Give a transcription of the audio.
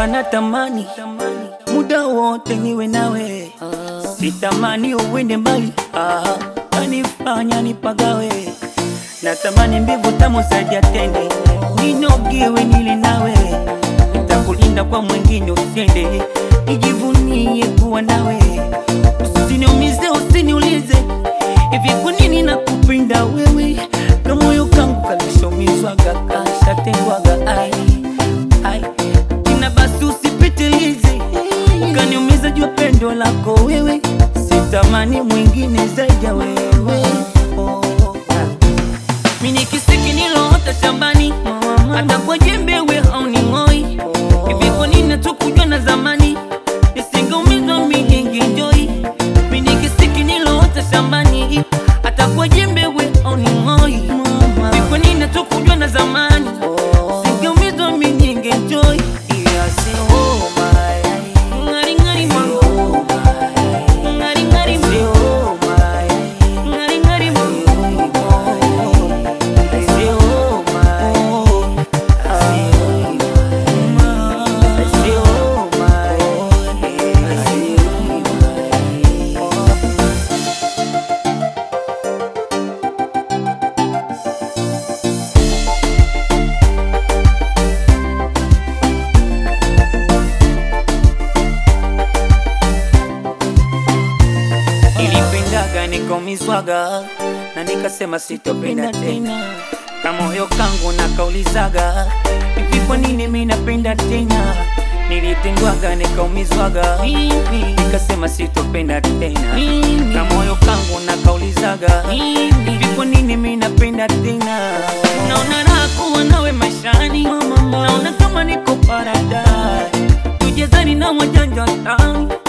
Baba natamani muda wote niwe nawe, sitamani uwende mbali, ah, kanifanya nipagawe. Natamani mbivu tamu zaidi ya tende, ninogewe nile nawe, nitakulinda kwa mwingine usiende, nijivunie kuwa nawe, usiniumize, usiniulize hivi kwa nini nakupenda wewe, na moyo kangu kalishomizwaga kashatengwaga ai ai ina basi usipitilize ukaniumiza jua pendo lako wewe, sitamani mwingine zaidi ya wewe oh. Mimi ni kisiki niloota shambani, hata kwa jembe we hauning'oi. Hivi kwa nini hatukujua na zamani, nisingeumizwa mimi ningenjoi. Mimi ni kisiki niloota shambani, hata kwa jembe we hauning'oi. Hivi kwa nini hatukujua na zamani, nisingeumizwa mimi ningenjoi. Oh my, ngari ngari mwangu, ngari ngari mwangu, ngari ngari mwangu. Nilipendaga nikaumizwaga na nikasema sitopenda tena, na moyo kangu nakaulizaga hivi, kwa nini mimi napenda tena? Nilitendwaga nikaumizwaga, nikasema sitopenda tena, na moyo kangu nakaulizaga hivi, kwa nini mimi napenda tena? Naona raha kuwa nawe maishani, naona kama niko paradise, tujezani na wajanja tani